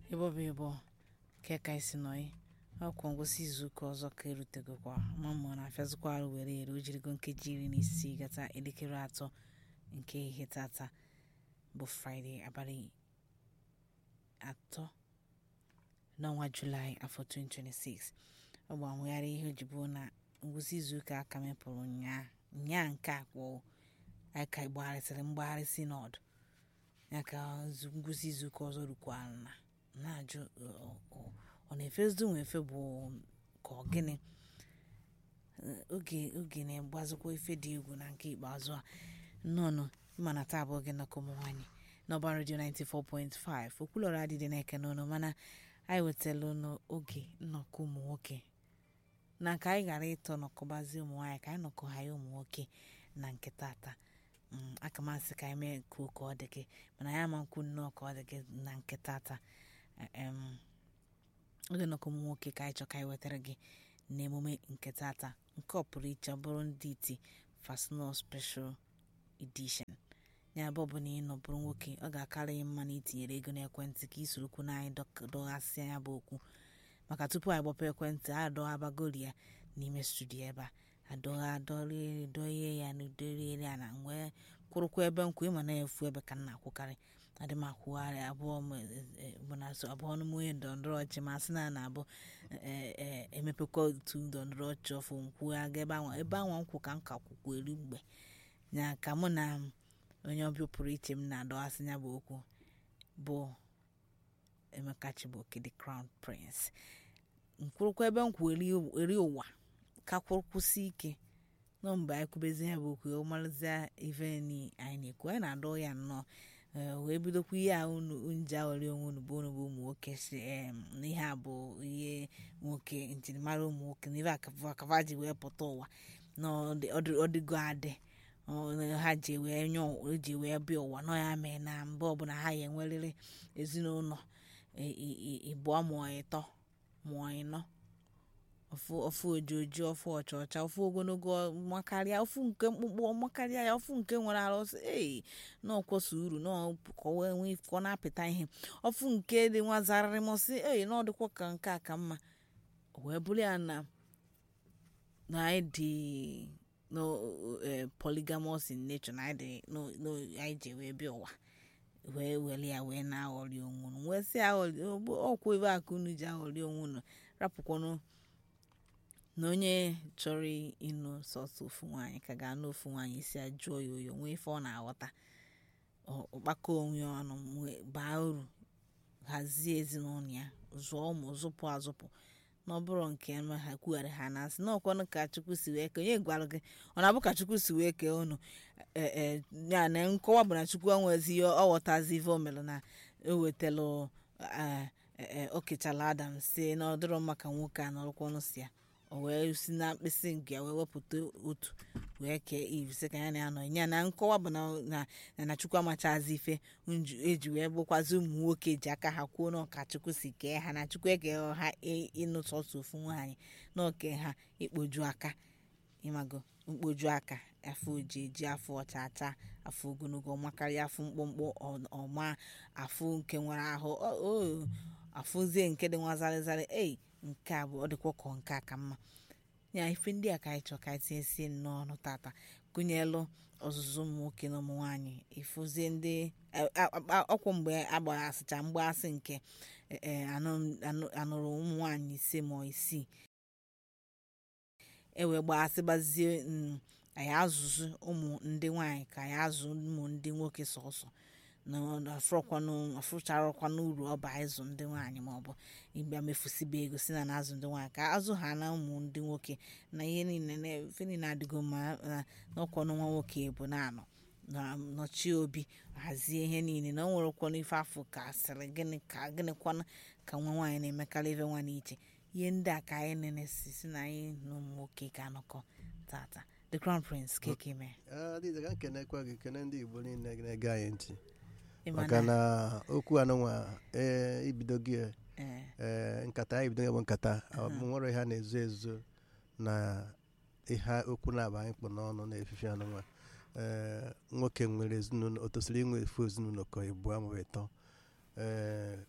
ịbọbụ ịbọ ke ka isi nọyi ọkwa ngwụsị izuụka ọzọ ka erutegokwa ma mma na afịazikwa arụ were ere o jirigo nkeji iri na isii gata elekere atọ nke ihe tata bụ fraịde abalị atọ n'ọnwa julaị afọ 2026 ọ bụ amụgharị ihe ojibo na ngwụsị izuụka aka mepụrụ nyaa nyaa nke a kwụ aka gbagharịsịrị mgbagharị sinọdụ ya ka ngwụsị izuụka ọzọ rukwara na na-ajụ ọ na-efezu nwefe bụ ka ọ gịnị oge oge na-agbazikwa ife dị egwu na nke ikpeazụ a nnọọ ịma na taa bụ oge nnọkọ ụmụ nwaanyị n'ọba redio 94.5 okwulọrọ adịdị na-eke n'ụlọ mana anyị wetala n'oge nnọkọ ụmụ nwoke na ka anyị ghara ịtọ nọkọbazi ụmụ nwaanyị ka anyị nọkọ ha ya ụmụ nwoke na nke tata aka masị ka anyị mee kwuo ka ọ dị gị mana ya ma nkwu nnọọ ka ọ dị gị na nke tata oge nnọkọ ụmụ nwoke ka anyị chọ ka anyị wetara gị n'emume nke tata nke ọ pụrụ iche bụrụ ndị iti fasnal special edition ya bụ ọ bụ na ị nọbụrụ nwoke ọ ga-akarị gị mma na itinyere ego n'ekwentị ka isorokwu na anyị dọghasịa ya bụ okwu maka tupu anyị gbapụ ekwentị a dọghabagori ya n'ime studio ebe a adọgha adọrie ya na udorie ya na wee kwụrụkwa ebe nkwụ ịma na-efu ebe ka m na-akwụkarị adị m akwụgharị abụọ mụnaso abụọ n'ime onye ndọrọndọrọ ọchị ma sị na na abụ emepekwa otu ndọrọndọrọ ọchị ọfụ nkwụghaga ebe anwa ebe anwa nkwụ ka m ka kwụkwụ elu mgbe ya ka mụ na onye ọbịa pụrụ iche m na-adọghasị ya bụ okwu bụ Emeka Chibuoke the crown prince nkwụrụkwa ebe nkwụ eri ụwa ka kwụrụkwụsị ike nọ mgbe anyị kwubezi ya bụ okwu ọmarịza ife anyị na-ekwu anyị na-adọ ya nnọọ wee bidokwa ihe a unu nje aghọrị onwe unu bụ unu bụ ụmụ nwoke si n'ihe a bụ ihe nwoke njirimara ụmụ nwoke na ife akava ji wee pụta ụwa na ọdịgo adị ha ji wee nye ji wee bịa ụwa nọ ya mee na mgbe ọbụla ha ya enwerịrị ezinụlọ ịbụọ mụọ ịtọ mụọ ịnọ ofu ojoji ofu ọcha ọcha ofu ogologo makarịa ofu nke mkpụkpụ makarịa ya ofu nke nwere arụsị ee n'ọkwọsa uru n'ọkọwee ka ọ na-apịta ihe ofu nke dị nwa zararị mọsị ee na ọdịkwa ka nke a ka mma wee bụrụ ya na na anyị dị no polygamous in nature na anyị ji wee bịa ụwa wee were ya wee na-aghọrị onwe unu wee sị aghọrị ọkwa ebe a ka unu ji aghọrị onwe unu rapụkwanụ na onye chọrọ ịnụ sọsọ ofu nwaanyị ka ga-anụ ofu nwaanyị isi ajụọ ya oyi onwe ife ọ na-aghọta ọkpakọ onwe ọnụ baa uru hazie ezinụlọ ya zụọ ụmụ zụpụ azụpụ na ọ bụrụ nke ha kwugharị ha na asị n'ọkwanụ ka chukwu si wee kee onye gwara gị ọ na-abụ ka chukwu si wee kee unu ya na nkọwa bụ na chukwu onwezi ihe ọ ghọtazi ife o mere na ewetalụ o kechala adam si na ọ dịrọ maka nwoke a nọrụkwanụ si ya o wee si na mkpịsị nke ya wee wepụta otu wee kee iv sị ka ya na ya nọ ya na nkọwa bụ na na chukwu amachazi ife eji wee bụkwazi ụmụ nwoke ji aka ha kwuo na ọka chukwu si kee ha na chukwu eke ha ịnụ sọsọ ofu nwaanyị na oke ha ikpoju aka ịmago mkpoju aka afọ oji eji afọ ọcha acha afọ ogologo makarịa afọ mkpụmkpụ ọma afọ nke nwere ahụ afụzie nke dị nwa zarịzarị ei nke a bụ ọ dịkwa ka nke a ka mma ya ife ndị a ka anyị chọọ ka anyị tinyesie n'ọnụ tata gụnyelụ ọzụzụ ụmụ nwoke na ụmụ nwaanyị ịfụzie ndị ọkwụ mgbe agbara asịcha mgbaasị nke anụrụ ụmụ nwaanyị ise ma isii ewee gbaasị gbazie anyị azụzụ ụmụ ndị nwaanyị ka anyị azụ ụmụ ndị nwoke sọsọ afụcharakwana uru ọba ịzụ ndị nwaanyị maọbụ ịbịa mefusibe ego si na na-azụ ndị nwaanyị ka azụ ha na ụmụ ndị nwoke na ihe niile efe niile adịgo mma n'ọkwanụ nwa nwoke bụ na-anọ nọchie obi hazie ihe niile na o nwere kwanụ ife afọ ka asịrị gịnị ka gịnịkwanụ ka nwa nwaanyị na-emekarị ife nwa n'iche ihe ndị a ka anyị nene si si na anyị na ụmụ nwoke ga-anọkọ tata the crown prince keke mee adịza ka nkenekwa gị kene ndị igbo niile na-ege anyị ntị maka na okwu anụnwa ee ibido gị ee nkata anyị bido ya bụ nkata nwere ihe a na-ezo ezo na ihe okwu na-aba anyị kpụ n'ọnụ na-efifi anụnwa ee nwoke nwere ezinụlọ o tosiri inwe efu ezinụlọ ka ịbụọ ma ịtọ ee wee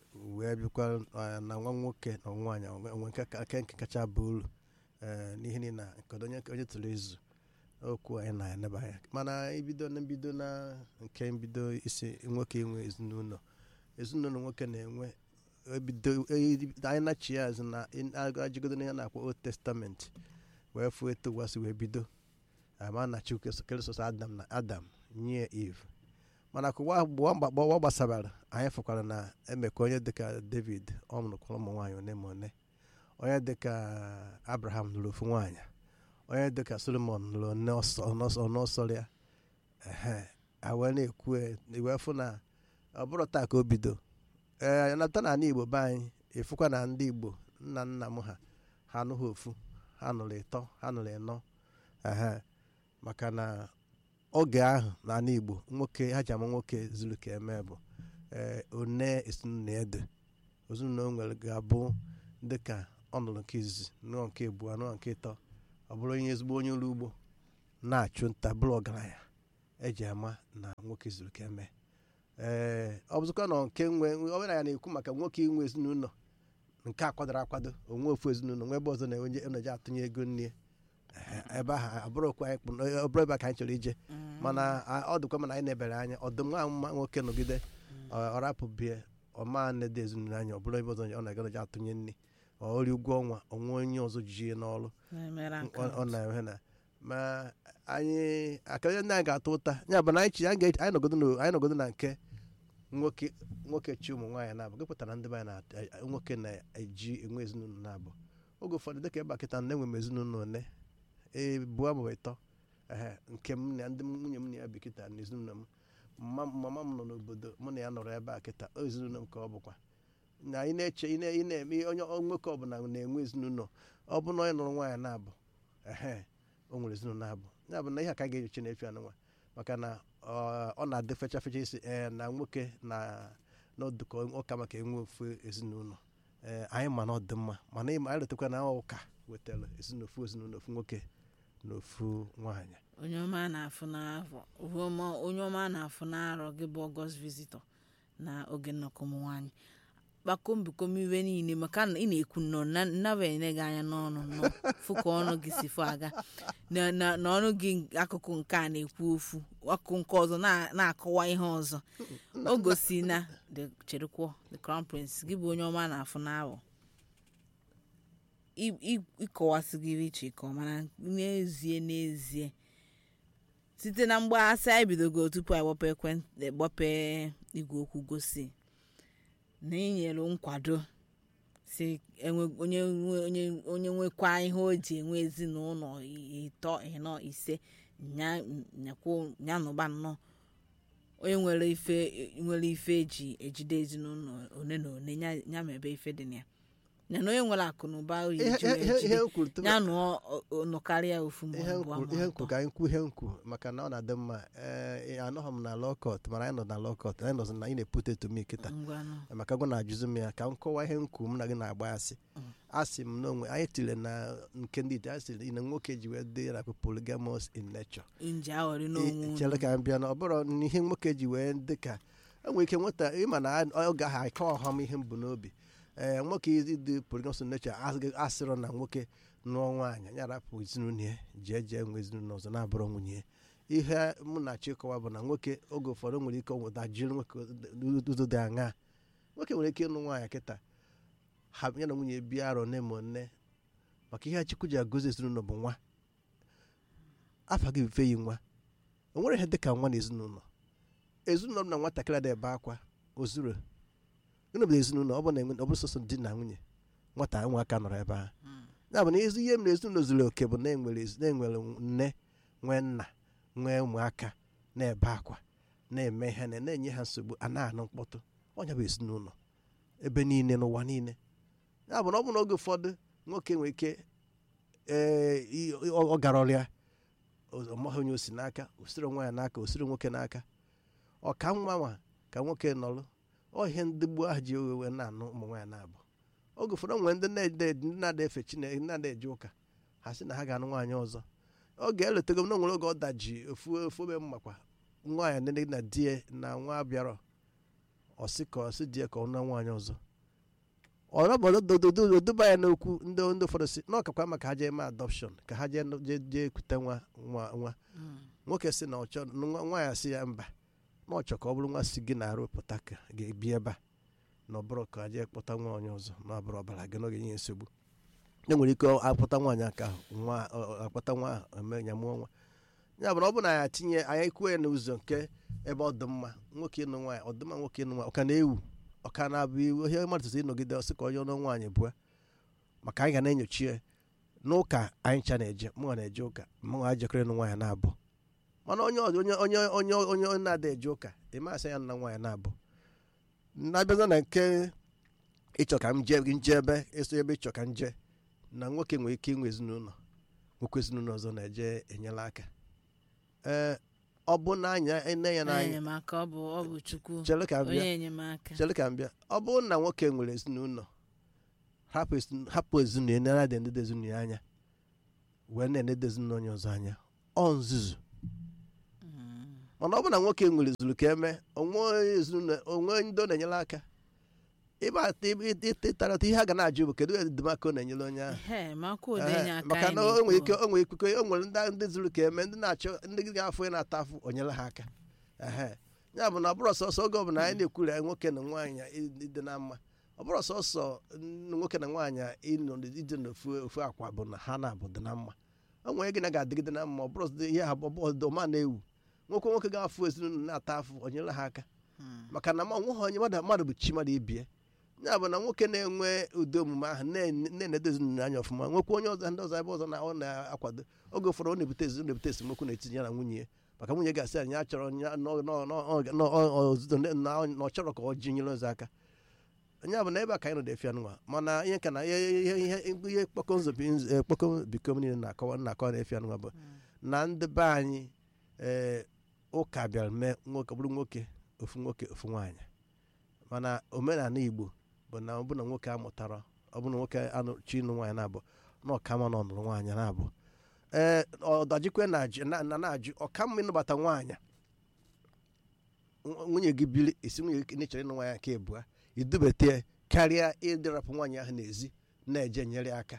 wee bịakwa eh, na nwa nwoke na nwa nwaanyị onwe nke ka- nke nke kacha bụ uru eh, n'ihi niile na nke onye onye tụrụ izu okwu anyị na-eneba anya mana ibido na mbido na nke mbido isi nwoke inwe ezinụlọ ezinụlọ nwoke na-enwe ebido e- anyị na-achị ya azụ na ajigodo n'ihe na-akpọ old testament wee fụ etu ụwa si wee bido ama na chukwu keresọs adam na adam nye eve mana ka ụwa mgbe ụwa mgba- ụwa gbasara anyị fụkwara na emeka onye dịka david ọ mụrụkwara ụmụ nwaanyị one ma one onye dịka abraham lụrụ ofu nwaanyị onye dịka solomon lụrụ one ọsọ- ọnọsọ ọnọsọrọ ya ehe a wee na-ekwu e, wee fụ na ọ bụrụ taa ka o bido ee nata na ala igbo be anyị ịfụkwa na ndị igbo nna nna m ha ha anụghị ofu ha nụrụ ịtọ ha nụrụ ịnọ ehe maka na oge ahụ n'ala igbo nwoke ha ji ama nwoke zuru ka eme bụ ee one ezinụlọ ede ezinụlọ o nwere ga-abụ dịka ọ nụrụ nke izizi nụọ nke abụọ nụọ nke ịtọ ọ bụrụ onye ezigbo onye ọrụ ugbo na-achụ nta bụrụ ọgaranya eji ama na nwoke zuru ka eme ee ọ bụzụkwa na nke nwe omenala na-ekwu maka nwoke inwe ezinụlọ nke a kwadoro akwado onwe ofu ezinụlọ nwe ebe ọzọ na-enwe eji atụnye ego nne ebe ahụ abụrụkwa anyị kpụ ọ bụrụ ebe a ka anyị chọrọ ije mana a- ọ dịkwa mana anyị na-ebere anya ọdụm nwa mma nwoke nọgide ọ- ọ rapụ bie ọma nede ezinụlọ anya ọ bụrụ ebe ọzọ ọ na-agaji atụnye nri ọrịa ụgwọ ọnwa onwe onye ọzọ ji ya n'ọrụ na-emere ọ aka ọ na-enwe na ma anyị akarịa ndị anyị ga-atụ ụta ya bụ na anyị chi anyị ga- anyị nọgodo na- anyị nọgodo na nke nwoke nwoke chi ụmụ nwaanyị na-abụ gị pụtara ndị be anyị na nwoke na-eji enwe ezinụlọ na-abụ oge ụfọdụ dịka ebe a kịta na enwe m ezinụlọ one ee bụọ maọbụ ịtọ ehe nke m na ndị nwunye m na ya bi kịta na ezinụlọ m mma mama m nọ n'obodo mụ na ya nọrọ ebe a kịta o ezinụlọ m ka ọ bụkwa na ị na-eche ị na- ị na-eme onye nwoke ọbụla na-enwe ezinụlọ ọ bụ na onye nụrụ nwaanyị na-abụ ehe o nwere ezinụlọ na-abụ ya bụ na ihe a ka anyị ga-eji na-efe anụnwa maka na ọ ọ na-adị fecha fecha isi ee na nwoke na n'ọdụkọ ụka maka enwe ofu ezinụlọ ee anyị ma na ọ dị mma mana ịma anyị letakwa na ụka wetara ezinụlọ ofu ezinụlọ ofu nwoke na ofu nwaanyị onye ọma a na-afụ n'afọ onye ọma- onye ọma a na-afụ n'arọ gị bụ ọgọst visitor na oge nnọkọ ụmụ nwaanyị kpakombikom iwe niile maka na ị na-ekwu nnọọ na nnabanye gị anya n'ọnụ nọ fụ ka ọnụ gị si fụ aga na na- na ọnụ gị akụkụ nke a na-ekwu ofu akụkụ nke ọzọ na- na-akọwa ihe ọzọ o gosi na the cherekwuo the crown prince gị bụ onye ọma a na-afụ n'awọ ị- ị- ịkọwasịgịrị iche ịkọ mana n'ezie n'ezie site na mgbaghasị anyị bidogo tupu anyị gbapee ekwentị gbapee igwe okwu gosi na inyere nkwado si enwe onye nwe- onye onye nwekwa ihe o ji enwe ezinụlọ ịtọ ịnọ ise nya nyakwo ya nụba nnọọ onye nwere ife nwere ife eji ejide ezinụlọ one na one ya ya ma ebe ife dị na ya ya na onye nwere akụ na ụba o ihe eji wee ihe- ihe jide m kwuru tupu- ya nụọ nụkarịa ofu ma ihe ọ m bụ kwuru- ihe m kwuru ka anyị kwuo ihe m kwuru maka na ọ na-adị mma ee anọghị m na lọkọt mana anyị nọ na lọkọt anyị nọzi na ị na-epute to me kịta ngwanụ maka gụ na-ajụzi m ya ka m kọwaa ihe m kwuru m na gị na-agba asị Mm. asị m n'onwe anyị tiri na nke ndị ite asị na nwoke ji wee dị na polygamous in nature nji aghọrị n'onwe chere unu ka m bịa na ọ bụrụ na ihe nwoke ji wee dị ka enwere ike nweta ịma na oge ahụ anyị kọwa ọhọm ihe m bụ n'obi ee nwoke ịdị polygamous in nature asịghị- asịrọ na nwoke nụọ nwaanyị ya rapụ ezinụlọ ya jee jee nwe ezinụlọ ọzọ na-abụrụ nwunye ya ihe mụ na chịkọwa bụ na nwoke oge ụfọdụ nwere ike nweta jiri nwoke ụzọ dị aṅaa nwoke nwere ike ịnụ nwaanyị kịta ha ya na nwunye bịa arọ nne ma nne maka ihe chukwu ji agọzi ezinụlọ bụ nwa afa gị mfe yi nwa o nwere ihe dị ka nwa na ezinụlọ ezinụlọ m na nwatakịrị ada ebe akwa ozuro gịnị bụ ezinụlọ ọ bụ na enwe- ọ bụ sọsọ di na nwunye nwata nwaaka nọrọ ebe ahụ ya bụ na ezi ihe m na ezinụlọ zuru oke bụ na enwere ezi- na enwere nne nwee nna nwee ụmụaka na-ebe akwa na-eme ihe na na-enye ha nsogbu a na-anụ mkpọtụ ọnya bụ ezinụlọ ebe niile n'ụwa niile ya bụ na ọ bụ n'oge ụfọdụ nwoke nwere ike ee i- ọ ọ gara ọrịa ọ maghị onye o si n'aka osiri nwaanyị n'aka osiri nwoke n'aka ọ ka nwa nwa ka nwoke nọrọ ọ ihe ndị gboo ahụ ji owewe na-anụ ụmụ nwaanyị na-abụ oge ụfọdụ nwere ndị na-ede ndị na-ada efe chineke ndị na-ada eje ụka ha sị na ha ga-anụ nwaanyị ọzọ oge eletego m na nwere oge ọ daji ofu ofu ebe mmakwa nwaanyị nne na di ya na nwa bịara ọsị ka ọsị di ya ka ọ nụọ nwaanyị ọzọ ọrọbọdodododoba ya n'okwu ndị ndị ụfọdụ si na ọkakwa maka ha jee mee adọpshọn ka ha jee jee jee ekute nwa nwa nwa nwoke si na ọchọ nwa ya si ya mba na ọchọ ka ọ bụrụ nwa si gị na-arụ pụta ka ga-ebi ebe a na ọ bụrụ ka ha jee kpọta nwa onye ọzọ na ọ bụrụ ọbara gị n'oge nye nsogbu e nwere ike akpọta nwaanyị aka ahụ nwa akpọta nwa ahụ eme ya mụọ nwa ya bụ na ọ bụ na ya tinye anyị kwuo ya n'ụzọ nke ebe ọ dị mma nwoke ịnụ nwaanyị ọdịmma nwoke ịnụ nwaanyị ọka na-ewu ọka na-abụ iwu ihe mmadụ tụtụ ịnọgide ọsị ka onye ọnụ nwaanyị bụa maka anyị ga na-enyochi ya n'ụka anyị ncha na-eje mụnwa na-eje ụka mụnwa jekọrọ ịnụ nwaanyị na-abụ mana onye onye onye onye onye onye na-ada eje ụka ịmasị ya na nwaanyị na-abụ na-abịaza na nke ịchọ ka m jee nje ebe eso ebe ịchọ ka m jee na nwoke nwere ike inwe ezinụlọ nwoke ezinụlọ ọzọ na-eje enyela aka ee ọ bụ na anya nne ya n'anya enyemaka ọ bụ ọ bụ chukwu chere ka m bịa onye enyemaka chere ka m bịa ọ bụrụ na nwoke nwere ezinụlọ hapụ ezi- hapụ ezinụlọ ya nara na-enede ezinụlọ ya anya wee na-enede ezinụlọ onye ọzọ anya ọ nzuzu Mm. mana ọ bụ na nwoke nwere zuru ka eme onwe ezinụlọ onwe ndị ọ na-enyere aka ịba ịtarata ihe a ga na-ajụ bụ kedu edemaka ọ na-enyere onye ahụ Ehe, ma akwụ ụdị Ehe, enye aka maka anyị na o nwere ike na-ekwu. o nwere ikuku o nwere ndị ndị zuru ka eme ndị na-achọ ndị ga-afụ ya na-ata afụ onyere ha aka ehe ya bụ na ọ bụrụ sọsọ oge ọbụla anyị na-ekwuru ya nwoke na nwaanyị ịdị na mma ọ bụrụ sọsọ nwoke na nwaanyị ịnọ ije n'ofu ofu akwa bụ na ha na-abụ dị na mma o nwere gị na ga-adịgide na mma ọ bụrụ sọ ihe ha ọma na-ewu nwoke nwoke ga-afụ ezinụlọ na-ata afụ onyere ha aka Mm. maka na ma onweghị onye mmadụ mmadụ bụ chi mmadụ ibie ya bụ na nwoke na-enwe ụdị omume ahụ na- na-enedo ezinụlọ anya ọfụma nwekwa onye ọzọ ndị ọzọ ebe ọzọ na ọ na-akwado oge ụfọdụ ọ na-ebute ezi- ọ na-ebute esemokwu n'etiti ya na nwunye ya maka nwunye ga-asị anyị achọrọ ya nọ- nọ- nọ- nọ- ọ- ọzụzụ na- na na ọ chọrọ ka ọ ji nyere ọzọ aka ya bụ na ebe a ka anyị nọ na-efi anụnwa mana ihe ka na ihe ihe ihe ihe kpọkọ nzọbi nz- kpọkọ bikom niile na-akọwa na-akọwa na-efi anụnwa bụ na ndị be anyị ee ụka bịara mee nwoke ọ bụrụ nwoke ofu nwoke ofu nwaanyị mana omenala igbo bụ na ọ bụ na nwoke amụtara ọ bụ na nwoke anụ chi ịnụ nwaanyị na-abụ na ọkama na ọnụrụ nwaanyị na-abụ ee ọdajikwe na-ajụ na na- na-ajụ ọkamma ịnụbata nwaanyị nw- nwunye gị biri esi nwunye gị n'ịchọrọ ịnụ nwaanyị nke ebua idubete ya karịa ịdịrapụ nwaanyị ahụ n'ezi na-eje nyere aka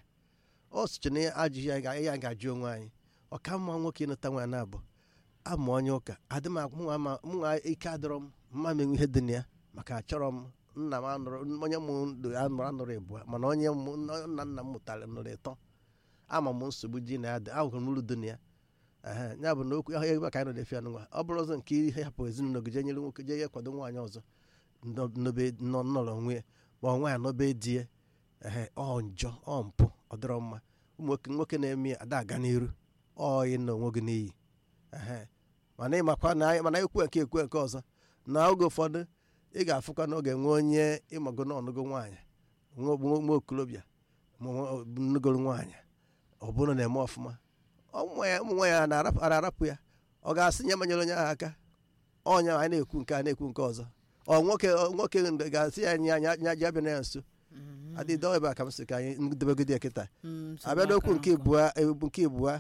ọ sịcha na ajụghị ya ga- ya ga-ajụ onwe anyị ọkamma nwoke ịnụta nwaanyị na-abụ ama onye ụka adị m mụnwa ama mụnwa ike adịrọ m mma menwe ihe dị na ya maka achọrọ m nna m anụrụ onye mụ ndụ anụrụ anụrụ ịbụa mana onye mụ nna nna m mụtara nụrụ ịtọ ama m nsogbu ji na ya dị ahụrụ m uru dị na ya ehe ya bụ na okwu ihe ebe ka anyị nọ na-efi anụnwa ọ bụrụ ọzọ nke ihe hapụ ezinụlọ gị jee nyere nwoke jee ya kwado nwaanyị ọzọ nọ- nọbe nọ- nọrọ onwe ya ma ọ nwaanyị nọbe di ya ehe ọ njọ ọ mpụ ọ dịrọ mma ụmụ nwoke nwoke na-eme ya ada aga n'iru ọ ịnọ onwe gị n'iyi ehe mana ịmakwa na anyị mana ekwe nke ekwe nke ọzọ na oge ụfọdụ ị ga-afụkwa na oge nwe onye ịmago na ọnụgo nwaanyị nwa nwa okolobịa ma nwa- nnugoro nwaanyị ọ bụrụ na eme ọfụma ụmụ ya ụmụ nwaanyị a na-arapụ a na-arapụ ya ọ ga-asị nye manyere onye ahụ aka ọnya anyị na-ekwu nke a na-ekwu nke ọzọ ọ nwoke ọ nwoke ga-asị ya nya nya nya bịa na ya nso Mhm. adịdọ ebe a ka m sị ka anyị ndebegide ya kịta Mm, nsogbu abịa n'okwu aka nke nkụ. ibua ebu nke ibua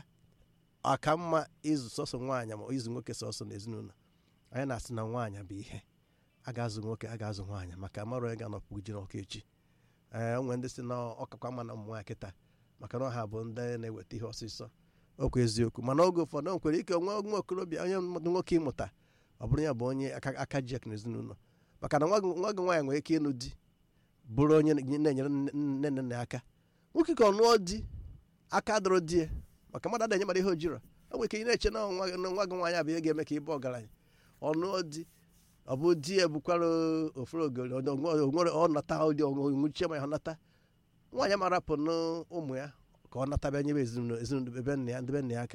aka mma ịzụ sọsọ nwaanyị ma ịzụ nwoke sọsọ n'ezinụlọ anyị na-asị na nwaanyị bụ ihe a ga-azụ nwoke a ga-azụ nwaanyị maka mara onye ga-anọpụ ji n'ọka echi ee onwe ndị si na ọkakwa mma na ụmụ nwaanyị kịta maka na ọha bụ ndị na-eweta ihe ọsịsọ okwu eziokwu mana oge ụfọdụ o nwekwara ike nwa nwa okorobịa onye nwoke ịmụta ọ bụrụ ya bụ onye aka aka ji ek n'ezinụlọ maka na nwa gị nwa gị nwaanyị nwere ike ịnụ di bụrụ onye na-enyere nne nne na nna ya aka nwoke ka ọ nụọ di aka dọrọ di ya maka mmadụ ada enye mmadụ ihe o jiro o nwere ike ị na-eche na nwa na nwa gị nwaanyị abụ ihe ga-eme ka ị bụ ọgaranya ọ nụọ di ọ bụ di ya bukwara ofere ogori ọ nwere ọ nata ụdị onwuchie ma ya ọ nata nwaanyị mara pụ n'ụmụ ya ka ọ nata bịa nyebe ezinụlọ ezinụlọ ebe nna ya ndị be nna ya aka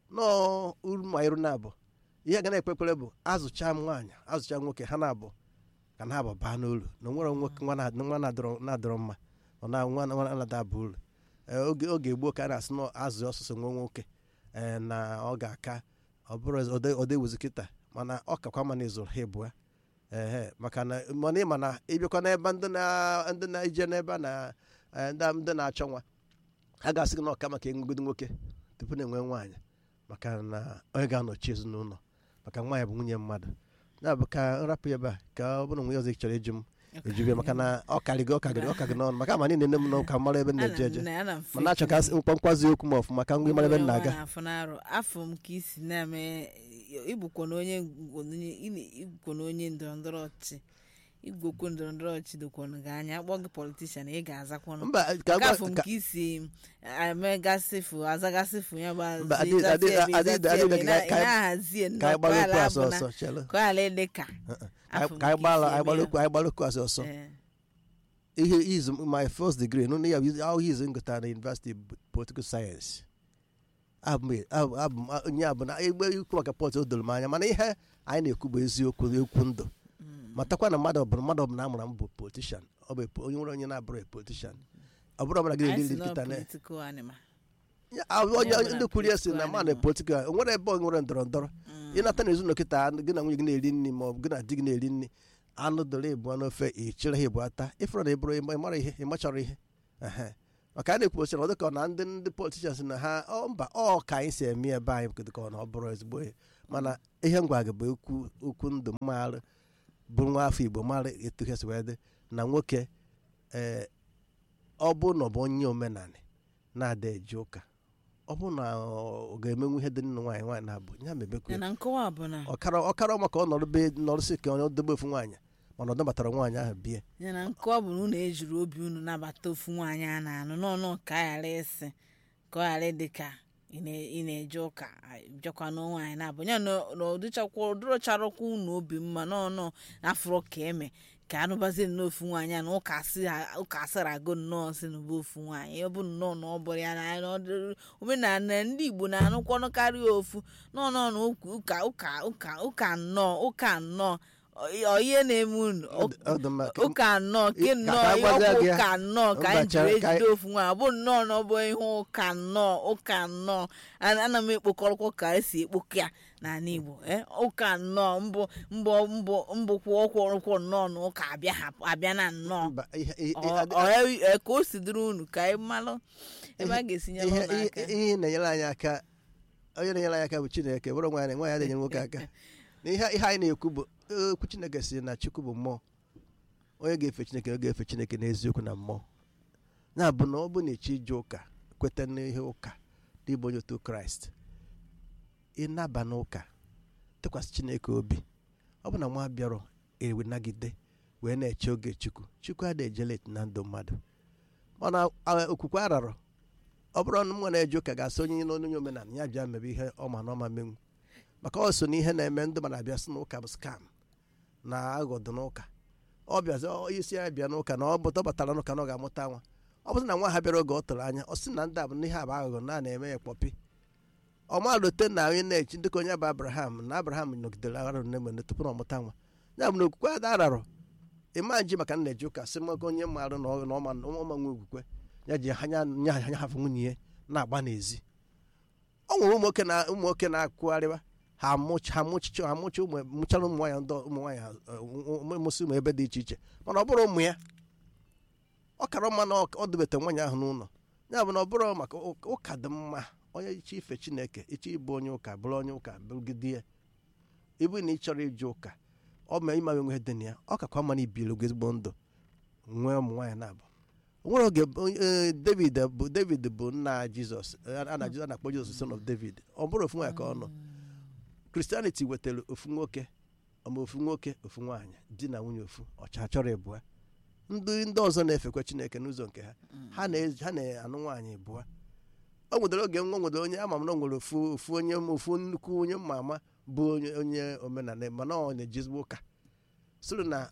nọọ uru ma iru na-abụ ihe ga na-ekpekwere bụ azụcha nwaanyị azụcha nwoke ha na-abụ ka na-abụ baa n'ụlọ na onwere nwoke nwa na- nwa na-adọrọ na-adọrọ mma ọ na nwa nwa na-adaba uru Ee, oge oge gboo ka a na-asị na azụ ọsụsụ nwa nwoke ee na ọ ga-aka ọ bụrụ ọdewuzi kịta mana ọ kakwa ma na ịzụrụ ha ịbụa ehe maka na mana ịma na ịbịakwa n'ebe ndị na ndị na-eje n'ebe a na eh, ndị ndị na-achọ nwa a ga-asị gị na ọka maka enwegodi nwoke tupu na-enwe nwaanyị maka na onye ga-anọchi ezinụlọ maka nwaanyị bụ nwunye mmadụ ya bụ ka nrapụ ya ebe a ka ọ bụrụ na nwunye ọzọ ị chọrọ ịjụ m ejibia maka na ọ karịgo ọ karịgo ọ karịgo n'ọnụ maka ma niile nne m nọ ka mara ebe m na-eje eje mana achọ ka mkpọmkwazi okwu m ọfụma ka ngwa mara ebe m na-aga afọ m ka isi na-eme igbukwo na onye igbukwo na onye ndọrọ ndọrọ ọchịchị igwokwu ndọrọ ndọrọ ọchịchị dokwanụ gị anya akpọ gị politishan ị ga-azakwanụ mba ka nke afọ m ka isi emegasịfụ azagasịfụ ya bụ Mba, adị- adị- adị- adị- adị- ka- ka- na-ahazie ka anyị gbara okwu asọ ọsọ chelụ ka ọ ghara ịdị ka afọ m ka anyị ka gbara isi anyị eme gbara ya. okwu anyị gbara okwu asọ ọsọ Eh, ihe is my first degree no ya how he is ngụta na university of political science abụ m abụ abụ m onye abụ na egbe ikwu maka pọt o doro m anya mana ihe anyị na-ekwu bụ eziokwu ekwu ndụ matakwa na mmadụ ọbụla mmadụ ọbụla amụrụ m bụ politishan ọ bụ onye nwere onye na-abụrụ politishan ọ bụrụ ọbụla gị anyị si na-eri na nkịta na political animal. Ya, ah, onye ọbụla ndị kwuru ya si na political mmadụ animal. politikal o nwere ebe ọ nwere ndọrọ ndọrọ Mm. ịnata n'ezinụlọ kịta gị na nwunye gị na-eri nri ma ọ bụ gị na di gị na-eri nri anụ doro ebu n'ofe ị chịrị ha ebu ata ịfụrụ na ịbụrụ ị mara ihe ị machọrọ ihe Ehe. maka a na-ekwu na ọ dịka ọ na ndị ndị politishans na ha ọ mba ọ ka anyị si eme ebe anyị dịka ọ na ọ bụrụ ezigbo ihe mana ihe m gwa gị bụ okwu okwu ndụ mmarụ bụ nwa afọ igbo mara etu ha si wee dị na nwoke ee ọ bụ na ọ bụ onye omenala na-ada eje ụka ọ bụ na ọ ga-emenwu ihe dị nna nwaanyị nwaanyị na-abụ ya mebekwa Ya na nkọwa bụ na ọkara ọkara maka ọ nọrọ be nọrụsị ka onye dobe ofu nwaanyị mana ọ dọbatara nwaanyị ahụ bie ya na nkọwa bụ na unu ejiri obi unu nabata ofu nwaanyị a na-anụ n'ọnụ ka a ghara ịsị ka ọ ghara ịdị ka ị na- ị na-eje ụka bịakwa na nwaanyị na-abụ ya na na ụdịchakwa ụdịrọcharakwa unu obi mma n'ọnụ n'afọrọ ka eme ka anụbazie n'ofu nwaanyị a na ụka asị ha- ụka asịrị agụ nnọọ si n'ụba ofu nwaanyị ọ bụ nnọọ na ọ bụrụ ya na na ọ dịrị- omenala ndị igbo na-anụkwanụ karịa ofu nọọ nọọ na ụka ụka ụka ụka nnọọ ụka nnọọ ọ- ọ ihe na-eme unu Ọ dị- ọ dị mma. Ka- ụka nnọọ ke Ka- nnọọ ka ihe agwazie ọkwa gị ya. ụka nnọọ ka anyị Mba, jiri chere- ka ejide anyị- ofu nwa ọ bụ nnọọ na ọ bụ ihe ụka nnọọ ụka nnọọ Ana- ana m ekpokọrọkwa ka esi ekpokọ ya n'ala igbo eh, ụka nnọọ mbụ mbụ mbụ mbụkwa ọkwụrụkwụ nnọọ na ụka abịa hapụ- abịa na nnọọ mba, ihe- ihe- Ọ- adị- ọ ya- ka o si dịrị unu ka anyị malụ ebe a ga-esi nyere ihe unu aka ihe- ihe na-enyere anyị aka onye na-enyere anyị aka bụ chineke bụrụ nwaanyị nwaanyị na-enyere nwoke aka na ihe ihe anyị na-ekwu bụ okwu chineke si na chukwu bụ mmụọ onye ga-efe chineke ọ ga-efe chineke n'eziokwu na mmụọ ya bụ na ọ bụ na echi ije ụka kweta n'ihe ụka n'ịbụ onye otu kraịst ịnaba n'ụka tụkwasị chineke obi ọ bụ na nwa bịarọ ewe nagide wee na-eche oge chukwu chukwu adịghị ejelet na ndụ mmadụ mana a- okwukwe ararọ ọ bụrụ na mụ na-eje ụka ga-asị onye nọ n'onye omenala ya bịa mebe ihe ọma na ọma menwu maka ọ so na ihe na-eme ndị mana abịa sị na ụka bụ skam na aghọdụ n'ụka ọ bịazi ọ isi ya bịa n'ụka na ọ bụta ọ batara n'ụka na ọ ga-amụta nwa ọ bụrụ na nwa ha bịara oge ọ tụrụ anya ọ sị na ndị a bụ ihe a bụ aghụghọ na a na-eme ya kpọpi ọ malute na onye na-echi dịka onye bụ abraham na abraham nọgidere aghara nne mgbe tupu na ọmụta nwa ya bụ na okwukwe ada ararọ ịma nji maka nna eji ụka sị maka onye marụ na ọ- na ọma na ọma nwe okwukwe ya ji anya nya anya hafụ nwunye ya na-agba n'ezi ọ nwere ụmụ nwoke na ụmụ nwoke na-akwụgharịwa ha amụcha ha mụchicha ha mụcha ụmụ mụchara ụmụ nwaanyị ndị ụmụ nwaanyị mụsị ụmụ ebe dị iche iche mana ọ bụrụ ụmụ ya ọ kara mma na ọ debeta nwaanyị ahụ n'ụlọ ya bụ na ọ bụrụ maka ụka- ụka dị mma onye iche ife chineke iche ịbụ onye ụka bụrụ onye ụka bụrụgide ya ịbụ na ị chọrọ ije ụka ọ ma ịma nwe dị na ya ọ kakwa mma na ibiri oge ezigbo ndụ nwee ụmụ nwaanyị na-abụ o nwere oge bụ- eh, david bụ david bụ nna jizọs a na a na-akpọ jizọs son of david ọ bụrụ ofu nwaanyị ka ọ nọ kristianity wetara ofu nwoke ma ofu nwoke ofu nwaanyị di na nwunye ofu ọcha chọrọ ịbụa ndị ndị ọzọ na-efekwa chineke n'ụzọ nke ha ha na- ha na-anụ nwaanyị bụa o nwedere oge nwa nwedere onye ama m na o nwere ofu ofu onye ofu nnukwu onye mma ama bụ onye onye omenala mana ọ na-eji ezigbo ụka sịrị na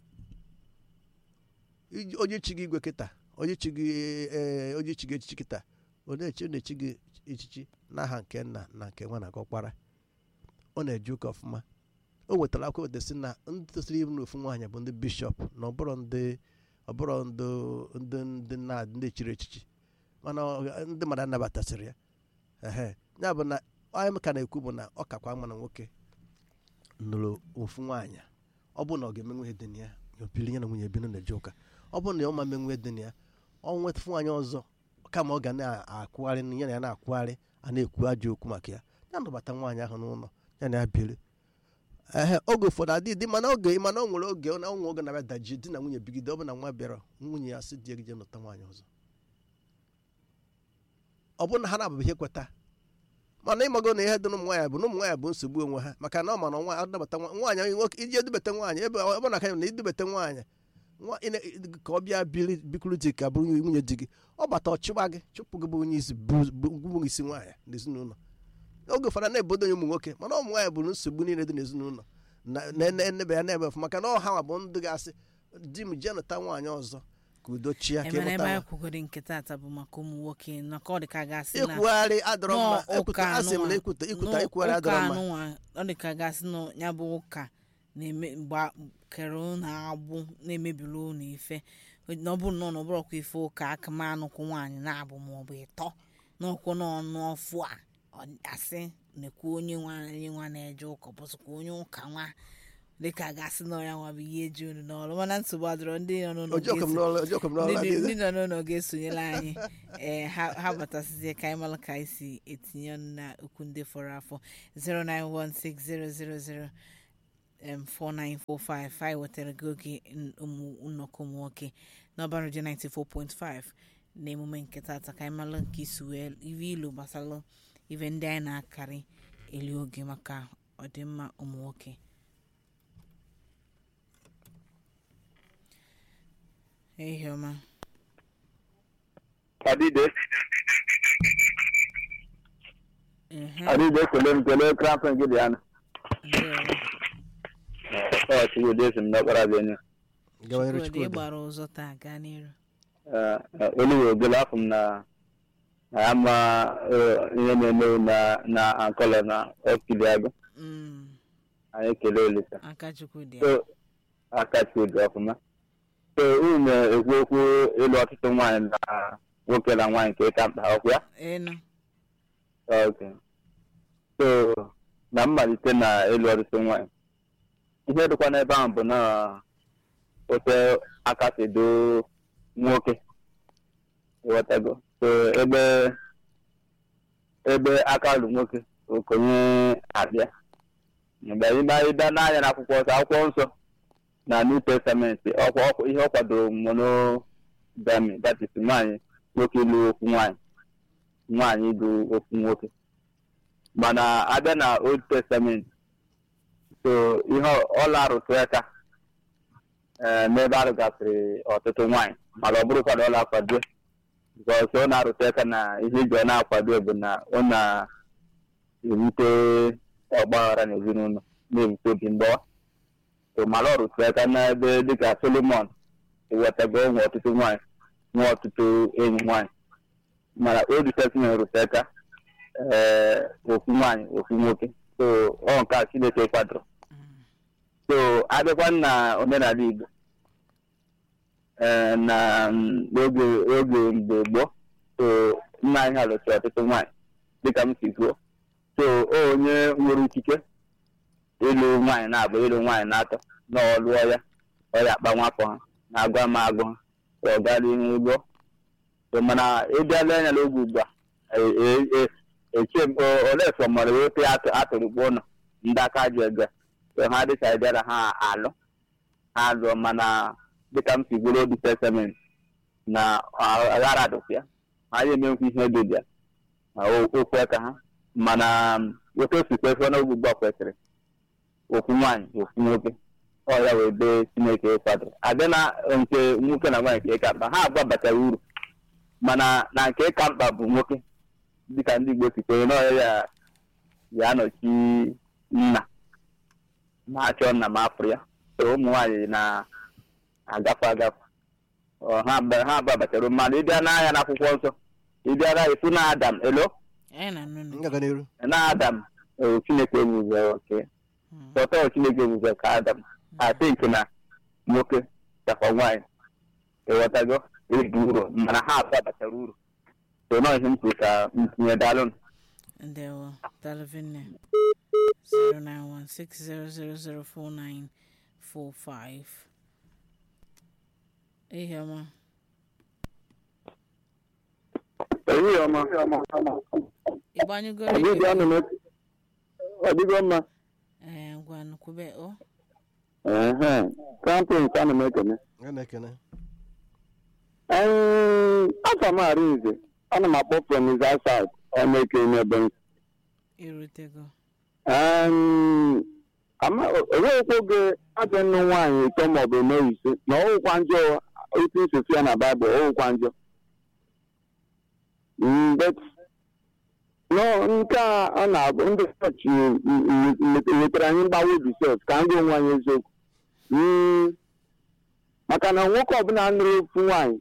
iji- onye chi gị igwe kịta onye chi gị ee onye chi gị echichi kịta ọ na-echi ọ na-echi gị echichi n'aha nke nna na nke nwa na nke ọkpara ọ na-eje ụka ọfụma o nwetara akwụkwọ desi na ndị tosiri ibu n'ofu nwaanyị bụ ndị bishọp na ọbụrụ ndị ọbụrụ ndị ndị ndị na ndị chiri echichi mana ọ- ndị mmadụ anabatasịrị ya ehe ya bụ na anyị ka na-ekwu bụ na ọ kakwa mma na nwoke nụrụ ofu nwaanyị ọ bụ na ọ ga-emenwe ihe dị na ya ya opili ya na nwunye binu na-eje ụka ọ bụ na ọ ma menwe dị na ya ọ nweta nwaanyị ọzọ kama ọ ga na-akwụgharị ya na ya na-akwụgharị a na-ekwu ajọ okwu maka ya ya nabata nwaanyị ahụ n'ụlọ ya na ya biri ehe oge ụfọdụ adị dị mana oge mana o nwere oge na nwe oge na-abịa daji di na nwunye bigide ọ bụ na nwa bịara nwunye ya sị di gị je nụta nwaanyị ọzọ ọ bụrụ na ha na-abụghị ihe kweta mana ịmago na ihe dị n'ụmụ nwaanyị bụ na ụmụ nwaanyị bụ nsogbu onwe ha maka na ọ ma na nwa adabata nwa- nwaanyị nwoke iji edubata nwaanyị ebe ọ bụ na aka na idubata nwaanyị nwa ị na- ka ọ bịa biri bikuru di ka bụrụ nwunye di gị ọ bata ọchụgba gị chụpụ gị bụ onye isi bụ- bụ bụ isi nwaanyị n'ezinụlọ oge ụfọdụ na-ebodo onye ụmụ nwoke mana ụmụ nwaanyị bụrụ nsogbu niile dị n'ezinụlọ na- na- na- enebe ya na-ebe ọfụma maka na ọha nwa bụ ndị ga-asị di m jee nụta nwaanyị ọzọ ka udo chia ka emere ebe ịmụta anyị nwa kwugoro nke tata bụ maka ụmụ nwoke na ka ọ dị ka gasị na ikwugharị adọrọ mma nọọ ụka ekwuta asị m na anụnwa- ikwuta ikwuta nọọ ikwugharị ụka adọrọ mma anụnwa ọ dị ka gasị na ya bụ ụka na-eme mgba kere ụnụ agbụ na-emebiri ụnụ ife na ọ bụrụ na ọ na ọ bụrọkwa ife ụka aka ma anụkwụ nwaanyị na-abụ maọbụ ịtọ n'ọkwụ n'ọnụ ọfụ a ọ asị na-ekwu onye nwaanyị nwa na-eje ụka bụsịkwa onye ụka nwa dịka gasị na ọya nwa bụ ihe eji unu n'ọrụ mana nsogbu adịrọ ndị nọ n'ụlọ ojokom ga-esi- n'ọrụ ojokom n'ọrụ ndị adịghị. ndị nọ n'ụlọ ga-esonyere anyị ee ha ha batasizie ka anyị mara ka anyị si etinye ọnụ na okwu ndị fọrọ afọ 0916000 em, 4945 anyị wetara gị oge n- ụmụ nnọkọ ụmụ nwoke n'ọba redio 94.5 na emume nke tata ka anyị mara nke isi wee iwe ilu gbasara ife ndị anyị na-akarị elu oge maka ọdịmma ụmụ nwoke ehihie ọma Adide, ehe Adide kele m kele krampin gị dị anụ. ndewo Ọ chigbo dị esi m n'ọkpara dị enyi. gawa n'iru Chukwudị, ị Chukwudị. gbara ụzọ taa gaa n'iru Oluwe ogele afọ m na na ya ma eh, ihe na-eme na na ankọlọ na ọkili agụ. Mm, Anyị kelee Olisa. aka Chukwudị So, aka chidi ọfụma. So, unu na-ekwu okwu ịlụ ọtụtụ nwaanyị na nwoke na nwaanyị nke ịka mkpa ọkụ ya. ịnụ Okay. So, na mmalite na ịlụ ọtụtụ nwaanyị. Ihe dịkwa n'ebe ahụ bụ na ote aka si do nwoke. Ịghọtago. So, ebe ebe aka lụ nwoke okonye abịa. Mgbe anyị bịa ịbịa n'anya n'akwụkwọ nsọ akwụkwọ nsọ na New Testament ọkwa ọkwa- ihe ọ kwadoro monogamy that is nwaanyị nwoke ịlụ okwu nwaanyị nwaanyị bụ okwu nwoke mana abịa na old testament so ihe ọla arụtụ aka ee, n'ebe arụgasịrị ọtụtụ nwaanyị mana ọ bụrụkwa na ọ na-akwado bikọs ọ na-arụtụ aka na ihe iji ọ na-akwado bụ na ọ na-ewute ọgbaghara n'ezinụlọ na-ewute obi mgbawa so mana ọ rụtụ aka n'ebe dịka solomon ewetago nwe ọtụtụ nwaanyị nwe ọtụtụ enyi nwaanyị mana old testament rụtụ aka ee ofu nwaanyị ofu nwoke so ọ nke a chineke kwadoro so abịakwa na omenala igbo ee na mm, oge oge mgbe gboo so nna anyị ha lụsịrị ọtụtụ nwaanyị dịka m si kwuo so o onye nwere ikike ịlụ nwaanyị na-abụ ịlụ nwaanyị na-atọ na ọ lụọ ya ọ ya akpa nwafọ ha na-agwa m agụ ha ka ọ gaa n'ihu lụọ so mana ịbịala anya n'oge ugbu a e- e- e- eche m o- olee sọ mara ote atụ- atụrụ gbuo ụlọ ndị aka ji ege so ha dịka bịara ha alụ ha lụọ mana dịka m si gwuru obi testament na aghara dụkwa ya ha ya emenkwa ihe dị bịa na o- okwu aka ha mana otu o si kwesịrị n'oge ugbu a kwesịrị okwu nwaanyị okwu nwoke ọ ya wee bee chineke kwadoro abịa na nke nwoke na nwaanyị ka ịka mkpa ha abụọ batara uru mana na nke ịka mkpa bụ nwoke dịka ndị igbo si kwenye n'ọya ya ya anọchi nna ma achọ nna ma afụrụ ya so ụmụ nwaanyị na-agafe agafe Ọ, ha ba- ha abụọ batara uru. mana ịbịa n'anya n'akwụkwọ nsọ ịbịa na ịfụ na adam elo anyị na nụnụ ngaga n'iru na adam eh, chineke ewuzere oke sọtọ chineke ewuzere ka adam I think na nwoke chakwa nwaanyị ịghọtago ebu uru mana ha abụọ batara uru so nọ ihe m kwuru ka m tinye daalụ ndewo dalvinne 09160004945 ihe ọma ehihie ọma ịgbanyụgoro ọdịdị ike anụ m ọdịgo mma ee ngwa ngwanụ kwube o kampins ana m ekene a na-ekene afọ m arinze ana m akpọ from his outside emeke n'ebe m irutego enweghịkwa oge ajọ nnu nwaanyị ịtọ maọbụ eme ise na ọwụkwa njọ otu nsosi ya na baịbụl ọwụkwa njọ Mm, but no nke a ọ na-abụ ndị chọọchị wetara anyị mgbawa obi sef ka ndị onwe anyị eziokwu Mm, maka na nwoke ọbụla nụrụ ofu nwaanyị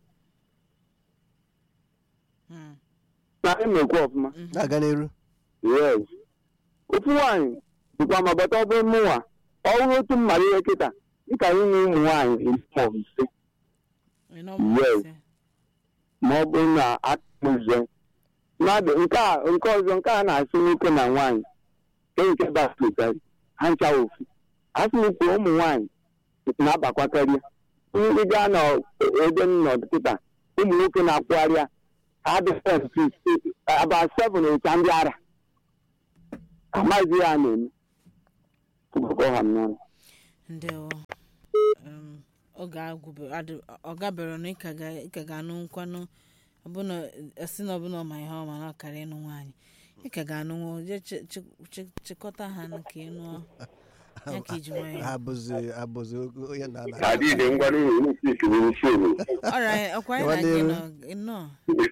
Hmm. na-emekwa ọfụma na-aga n'iru yes ofu nwaanyị dịkwa ma bata ọ bụrụ mụnwa ọ bụrụ otu mmara ihe kịta dịka inye ụmụ nwaanyị iri maọbụ ise ịnọ Yes. ise ma ọ bụrụ na akụzie mmadụ nke a nke ọzọ nke a na-asị nwoke na nwaanyị nke nke basketari ha ncha ofu asị m kwuo ụmụ nwaanyị na-abakwa karịa ndị gaa n'ebe m nọ kịta ụmụ nwoke na-akwụgharị adịghị about seven ụcha ndị ara amaghịzi ya na-eme tụbakọ ha m n'ọnụ ndewo um, oge agwụbe adị- ọ gabere na ịka ga- ịka ga-anụ nkwanụ ọbụna esi na ọbụna ọma ihe ọma na ọkara ịnụ nwaanyị ịka ga-anụ nwa je chi- chi- chi- chịkọta ha nụ ka ịnụ ya ka iji nwayọ abụzi abụzi onye na-ana adịghị ngwa n'ụlọ ikiri isi obodo ọra ọkwa anyị Gawa na gị n'iru. nọ nnọọ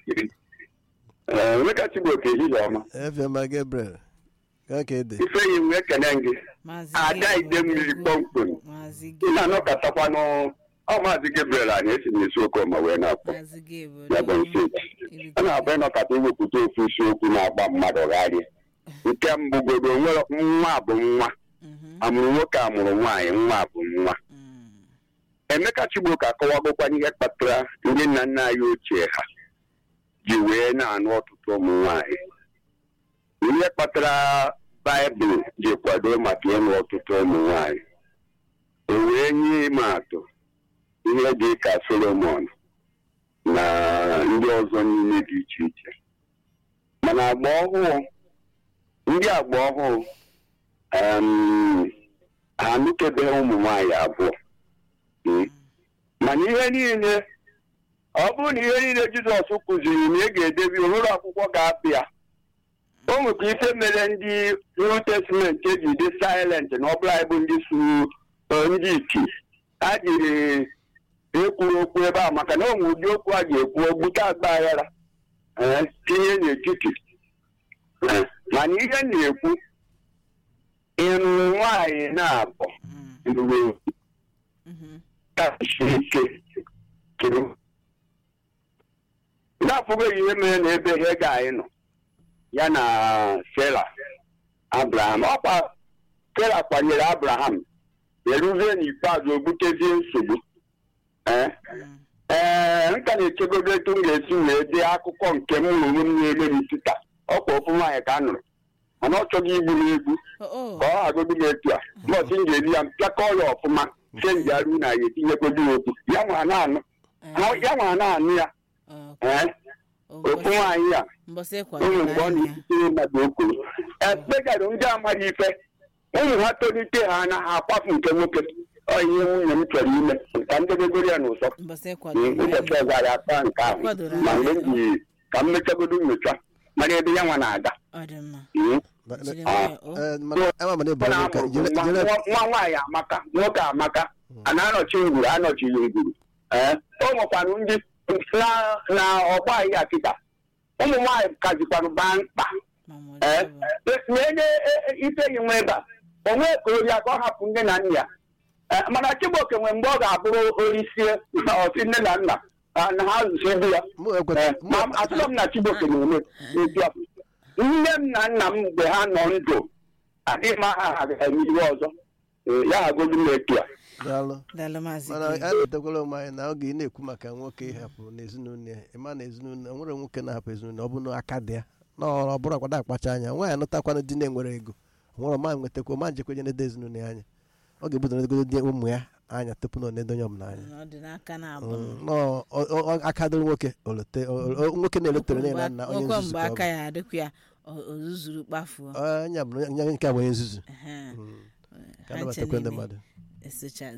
emeka chigboke ehihie ọma efioma gabriel ka ka ede ifeyi m ekene gị maazị ada Gabriel ide mmiri Odogwu, kpọmkwem maazị ị na-anọkọtakwanụ ọ maazị gabriel anyị esi n'isi okoma wee na-akpọ maazị Gabriel ya bụ steeti a na-abụ ịnọkọta iwepụta ofu isiokwu na-agba mmadụ gharịa nke mbụgodo nwere nwa bụ nwa Mhm, amụrụ nwoke amụrụ nwaanyị nwa bụ nwa mm, emeka chigboke akọwagokwana ihe kpatara ndị nna nna anyị ochie ha ji wee na-anụ ọtụtụ ụmụ nwaanyị ihe kpatara baịbụl ji kwado maka ịnụ ọtụtụ ụmụ nwaanyị o wee nye ime atụ ihe dị ka solomon na ndị ọzọ niile dị iche iche mana agba ọhụụ ndị agba ọhụụ em, ha anụkebeghị ụmụ nwaanyị abụọ Mm. mana ihe niile ọ bụrụ na ihe niile jizọs kụziri na ị ga-edebi ụlọ akwụkwọ ga-apịa o nwekwa ife mere ndị new testament eji dị silent na ọbụla anyị bụ ndị suru eh, ndị iti ha jiri ekwuru okwu ebe a maka na o nwere ụdị okwu a ga-ekwu ogbute agba aghara eh, tinye n'etiti Eh, mana ihe m na-ekwu ịrụ nwaanyị na-abụ mm, ruru mhm, siri ike kiri na-afụbeghị ihe mere na ebe hega anyị nọ ya na sera abraham ọkwa sera kwanyere abraham eruzie n'ikpeazụ o butezie nsogbu ee mm, ee nka na-echegodo etu m ga-esi wee dee akụkọ nke m hụrụ m na-eme m tita ọkwa ofu nwaanyị ka a nụrụ mana ọ chọghị igbu m egbu Oh, oh, ka ọ hagodu m etu a bọsị m ga-eri ya mpịakọ ya ọfụma chenji arụ na ya etinyekwado ya okwu ya nwa na-anụ eh, ya nwa na-anụ ya oh, ee oh, ofu nwaanyị a mbọsị ụmụ ịkwadoro mgbe ọ anyị ya na-esitere mmadụ okwu ekpegarụ ndị amaghị ife ụmụ ha tolite ha na ha akwafu nke nwoke ọ ihe nwunye m chọrọ ime ka m debegoro ya n'ụsọ mbọsị Mm, ịkwadoro ụbọchị anyị ọzọ anyị akpa nke ahụ Kwadoro ma anyị. mgbe m ji ka m mechagodo nyocha mara ebe ya nwa na-aga ọ dị mma Mm. jiri nwayọ o Eh, mana ama mana Ọ ịbara na-amụ nwoke jere nwa jere nwa- nwa nwaanyị amaka nwoke amaka a na-anọchi ngwuru anọchighị ngwuru ee o nwekwanụ ndị na na ọgba ahịa kịta ụmụ nwaanyị kazikwanụ baa mkpa mama ee ọjọọ na-enye ife yi nwe ebe a onwe ka ori aka ọ hapụ nne na nna ya Ee, mana chigboke nwe mgbe ọ ga-abụrụ orisie ọsi nne na nna ah, na ha zụsi di ya mụ Ee, ekweta ma atụrụ m na chigboke na-eme etu a nne m na nna m mgbe ha nọ ndụ adịghị m aha ha ga-eme ihe ọzọ Ee, ya hagodu m etu a daalụ daalụ maazị mana Gabriel. a na-etekwala ụmụ anyị na oge ị na-ekwu maka nwoke ịhapụ n'ezinụlọ ya ịma na ezinụlọ nwere nwoke na-ahapụ ezinụlọ ọ bụ na aka dị ya na ọ bụrụ akwado akpacha anya nwaanyị anụtakwana di na-enwere ego nwere ọma nwetakwa ọma njekwenye na-ede ezinụlọ ya anya ọ ga-ebudo negodo di ụmụ ya anya tupu na ọ na-edo onye ọbụla anya ọ dị n'aka na-abụ Mm, nọọ, ọ- ọ- ọ- aka dịrị nwoke olote o- o- nwoke na-elotere nne na nna onye Nwekwa nzuzu mgbe ka ọ aka bụ ya adịkwa ya o- o zuzuru kpafuo Ọ, nya bụ onye nke a bụ onye nzuzu Ehe. Mm. ka anabatakwa ndị mmadụ esocha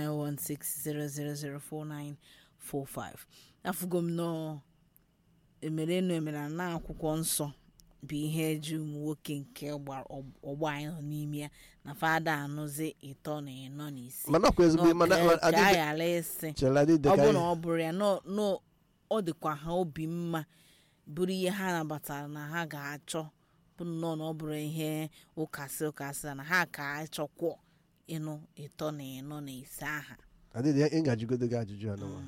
09160004945 afụgo m nọ emere enu emere na akwụkwọ nsọ bụ ihe eji ụmụ nwoke nke ọgba- ọgbọ anyị nọ n'ime ya na fada anụzi ịtọ na ịnọ na isi mana ọkwa ezigbo mana Nọ, ka- ka a adịghị ghara ịsị chere adịghị ọ ka bụrụ na ọ bụrụ ya nọ- nọ ọ dịkwa ha obi mma bụrụ ihe ha nabatara na ha ga-achọ bụ nnọọ na ọ bụrụ ihe ụkasị ụkasị na ha ka achọkwọ ịnụ ịtọ na ịnọ na ise aha adịghị ịgajigodo gị ajụjụ ya n'ụwa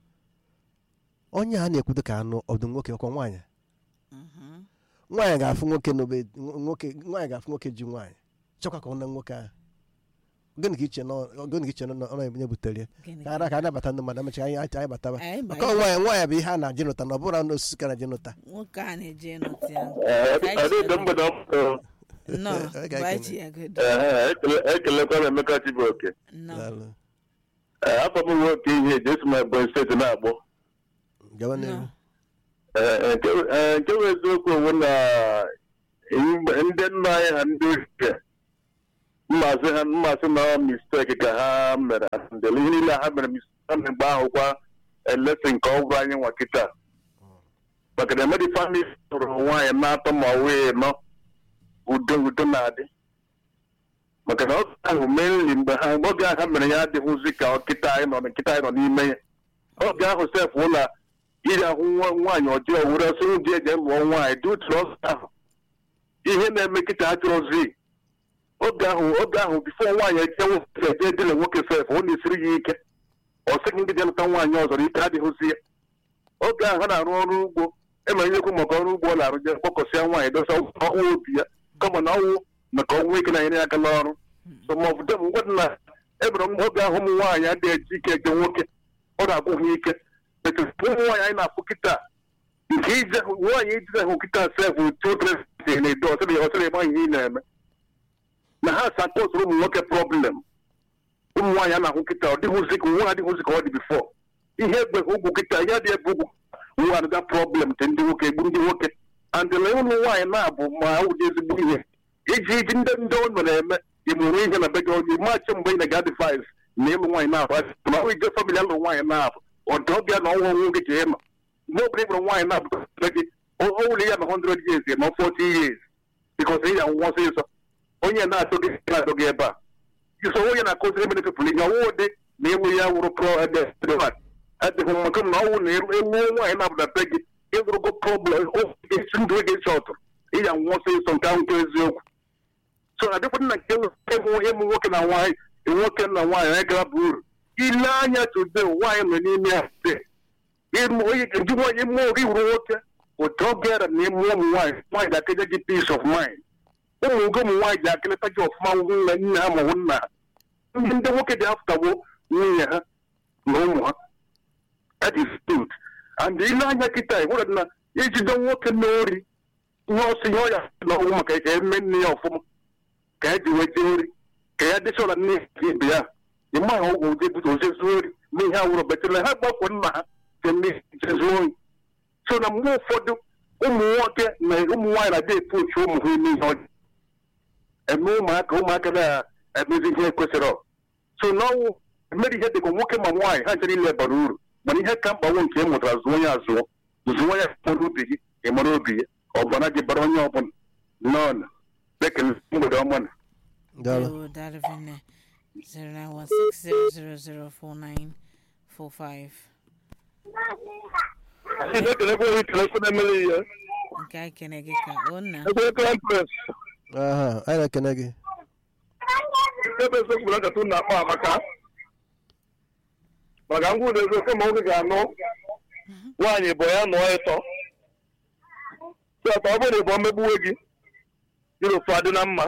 onye a na-ekwudo ka anụ ọdụ nwoke ọkwa nwaanyị Mhm. nwaanyị ga-afụ nwoke n'obe nwoke nwaanyị ga-afụ nwoke ji nwaanyị chọkwa ka ọ na nwoke ahụ gịnị ka iche na ọ- gịnị ka iche na ọ na-ebunye butere ya Gịnị ka ara ka anabata ndị mmadụ amacha anyị anyị bataba Anyị ba- maka nwaanyị nwaanyị bụ ihe a na-ajị nụta na ọ bụrụ na osisi ka na-ajị nụta nwoke a na-eje nọtị ya adịdị mgbede ọmụrụ nnọọ Ọ ga-ekele. gbachi ya godo ekelekwa m emeka chibuoke nnọọ Daalụ. afọ m nwoke ihe eji esi m ebonyi steeti na-agbọ gawa n'ihu nnọọ Ee, nke ee, nke bụ eziokwu onwe na mgbe ndị nna anyị ha ndị ochie mmasị ha mmasị na misteki ka ha mere ndele ihe niile ha mere misteki ha mere mgbe ahụ kwa elesi nke ọ bụrụ anyị nwa kịta maka na emedi famili tụrụ nwaanyị na-atọ ma wee nọ udo udo na-adị maka na oge ahụ mainly mgbe ha oge ahụ ha mere ya adịghịzi ka kịta anyị nọ kịta anyị nọ n'ime ya oge ahụ sef ụlọ iri ahụ nwa nwaanyị ọjọọ were ọsọ ndị eji lụọ nwaanyị dị otu ọsọ ahụ ihe na-eme kịta achọrọzi oge ahụ oge ahụ bifo nwaanyị eje nwoke eje edile nwoke sef ọ na-esiri ya ike ọ sịghị ndị je lụta nwaanyị ọzọ na ike adịghịzi ya oge ahụ ha na-arụ ọrụ ugbo emere ihe ekwu maka ọrụ ugbo ọ na-arụ je kpọkọsịa nwaanyị dosa ọnwụ obi ya kama na ọnwụ maka ọnwụ ike na-enyere ya aka n'ọrụ so ma ọ bụ dem ngwa dị na ebere m oge ahụ ụmụ nwaanyị adịghị eji ike eje nwoke ọ na-agwụ ha ike etu ụmụ nwaanyị anyị na-afụ kịta nke ije nwaanyị ijide hụ kịta sef children na-edo ọsịrị ọsịrị ịgba ihe ị na-eme na ha sapọtụrụ ụmụ nwoke problem ụmụ nwaanyị a na-ahụ kịta ọ dịghịzi ka nwa adịghịzi ka ọ dị bifọ ihe egbe ugwu kịta ihe dị ebe ugwu nwa adịga problem dị ndị nwoke egbu ndị nwoke andịla ụmụ nwaanyị na-abụ ma ụdị ezigbo ihe iji iji ndị ndị ọ mere eme ịmụrụ ihe na be gị onye maachị mgbe ị na-ga adịvaiz na ịlụ nwaanyị na-abụ ma ọ ije famili alụ nwaanyị na-abụ ọdụ ọbịa na ọnwa ọnwụ gị ka ịma mgbe ọbụla ịbụrụ nwaanyị na-abụ gị o wuli ya na 100 years ma 40 years bikos ị ya nwụọ ọsịsọ onye na-atụ gị na-atụ gị ebe a iso onye na-akụziri mene pepụl ihe ọwụ dị na ịlụ ya wụrụ pro adịghị maka na ọnwụ na ewu nwaanyị na-abụda be gị ịzụrụgo problem esi ndụ gị chọtụrụ ịya nwụọ ọsịsọ nke ahụ nke eziokwu so adịkwana na nke ịmụ ịmụ nwoke na nwaanyị nwoke na nwaanyị anyị gara bụ uru ile anya tude nwaanyị nọ n'ime ya de onye ga-eji nwaanyị mụọ gị wuru nwoke ụtọ bịara na ịmụ ụmụ nwaanyị nwaanyị ga-akeje gị peace of mind ụmụ gị ụmụ nwaanyị ga-akeleta gị ọfụma nna nne ha ma ọ bụ nna ha ndị ndị nwoke dị afụtagbo nwunye ha na ụmụ ha that is good and ile anya kịta ịhụrụ na ijide nwoke n'ori ihe ọsọ ihe ọya na ọnwụ maka ka eme nne ya ọfụma ka ya ji weta ori ka ya dịchọla nne ya ibe ya ịma ha ọgwụ ụdị bute ozezu ori na ihe awụrụ betele ha gbakwo nna ha ke nne jezu oyi so na mgbe ụfọdụ ụmụ nwoke na ụmụ nwaanyị na-adị epu ochu ụmụ ha ime ihe ọjọọ eme ụmụaka ụmụaka na-emezi ihe kwesịrị so n'ọnwụ emere ihe dịka nwoke ma nwaanyị ha chere ile bara uru mana ihe ka mkpa nwe nke ị mụtara zụọ ya azụọ zụọ ya mara obi gị ị mara obi ya ọbara gị bara onye ọbụla nọọnụ ekele mgbede ọma na daalụ Yo, Darvin, 0916004945 ekelekwa onye kelekwa na-emere ihe nke anyị kene gị ka ọ na ekwe krampres aha anyị na-ekene gị ebe ezekwuru nkata ụnụ akpa amaka maka ngwa ụlọ eziokwu ma nwoke ga-anụ nwaanyị bụ ya nụọ ịtọ sọta ọ bụrụ na ịbụ mmegbuwe gị dịrị ofu adị na mma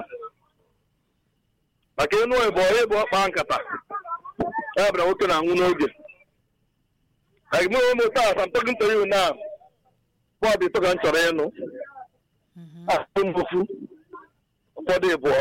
maka ịnụ ịbụ onye bụ ọkpa nkata ya bụra nwoke na-anwụ n'oge like mụ ụmụ taa I'm talking to you now bọọdụ ịtọ ka m chọrọ ịnụ ahụ mbofu ụfọdụ ịbụọ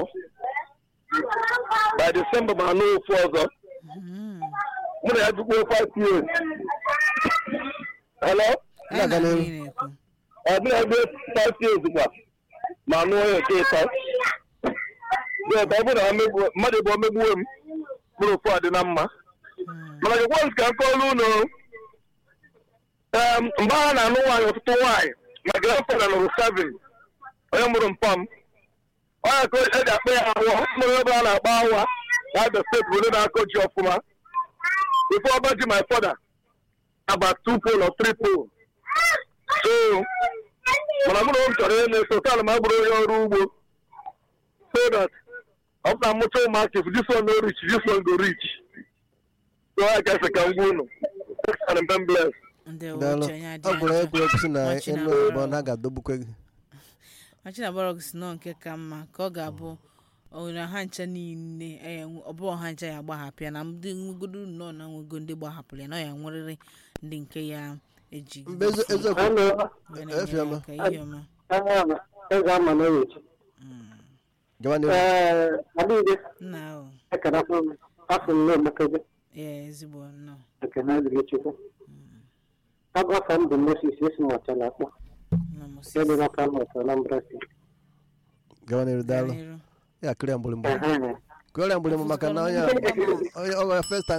by December ma anụ ofu ọzọ mụ na ya jikwa five years hello Na-aga Anyị n'ihu. na-ekwu ọ bụla ebe five years gba ma anụ onye nke ịtọ yes ọ bụrụ na mmegbu- mmadụ bụ omegbuwe m bụrụ ofu a dị na mma Mm. mana gị once ka m kọọrọ unu em, mgbe ha na-anụ nwaanyị ọtụtụ nwaanyị ma grandfather nụrụ seven onye mụrụ mpam onye ka eji akpa ya awa mụrụ ebe a na-akpa awa na Abia steeti bụ onye na-akọ ji ọfụma ife ọba ji my father about two pole or three pole so mana mụ na m chọrọ ihe na-eso taa na m abụrụ onye ọrụ ugbo so that ọ bụ na mụcha ụmụaka if this one no reach this one go reach so I guess I can gwa unu and I'm blessed ndewo daalụ uche onye adị ọ gwụrụ ajọ. egwuregwu si na Nwachi enu na-agbara oyibo na ga-adogbukwe gị Machinabọrọg si nọ nke ka mma ka ọ ga-abụ onye ha ncha niile eh, ọ bụ ọha ncha ya agbahapụ ya na ndị nwegodo nnọọ na nwego ndị gbahapụrụ ya na ọ ya nwerịrị ndị nke ya eji mgbe eze- eziokwu Hello, wee na-enyere efiọma. aka ihe ọma aha eze ama n'oyechi. gawa n'ihu Ee, adịghị nna ahụ ekele m afọ m na-emekebe ya ezigbo nnọọ ekele dịrị Chukwu. Abụ afọ m bụ Moses esi m ọtala akpọ. nọ Moses. Ebe na Kano ọtọ Anambra steeti. gawa n'ihu daalụ N'iru. ya kụrịa mgbịrịmgba Ehe. kụrịa mgbịrịmgba maka na onye onye ọ gwara first time